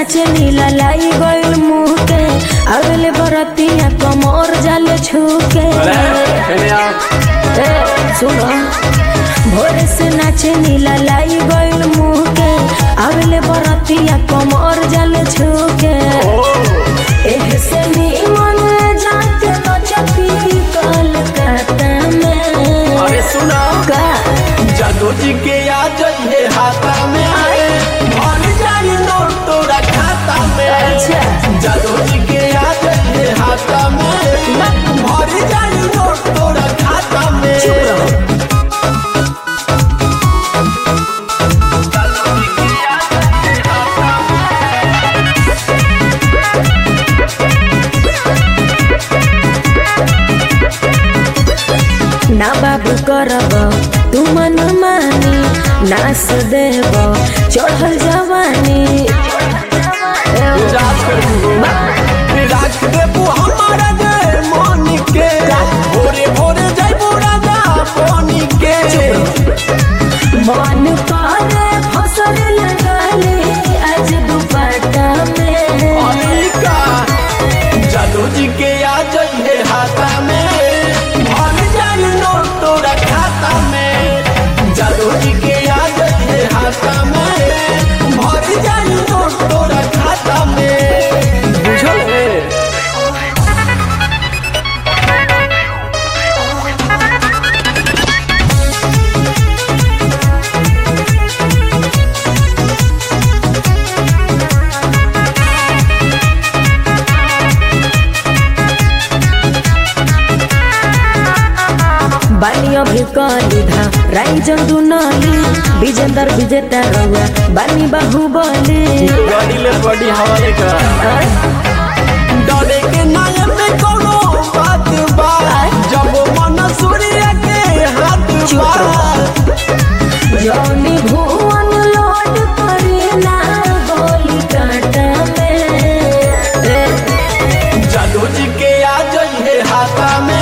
नाचे नीला लाई गइल मुंह के अगले बरतिया कमर जाले छूके ए, सुनो भोरे से नाचे नीला लाई गइल मुंह के अगले बरतिया कमर जाले छूके एह से नीमन जाके नचती कलकत्ता में अरे सुना का जादू जी के आ जाइए हाथा में आए भर जाई नोट तोरा खाता में अच्छा। जादू जी के आ जाइए हाथा में भर जाई नोट तोरा खाता में चुप रहो ना बाबू करब तू मन मानी नास देब चढ़ल जवानी राज करू राख देबू हमारा जे मन के भोरे भोरे जाइबू राजा पानी के मन करे फसल लगाले आज दुपट्टा में अमेरिका जादू जी के आ जाइए हाथा में भर जाई नोट तोरा खाता में जादू जी के आ जाइए हाथा में भर जाई नोट तोरा खाता में बुझल है बानी अभी कलिधा राई जंदू नली विजेंदर विजेता रहुआ बानी बाहुबली गाड़ी ले बड़ी हवाले का डरे के नाय में कोनो बात बा जब मन सूर्य के हाथ बा जौनी भुवन लोड करी ना गोली काटा में जादू जी के आ जाइए हाथा में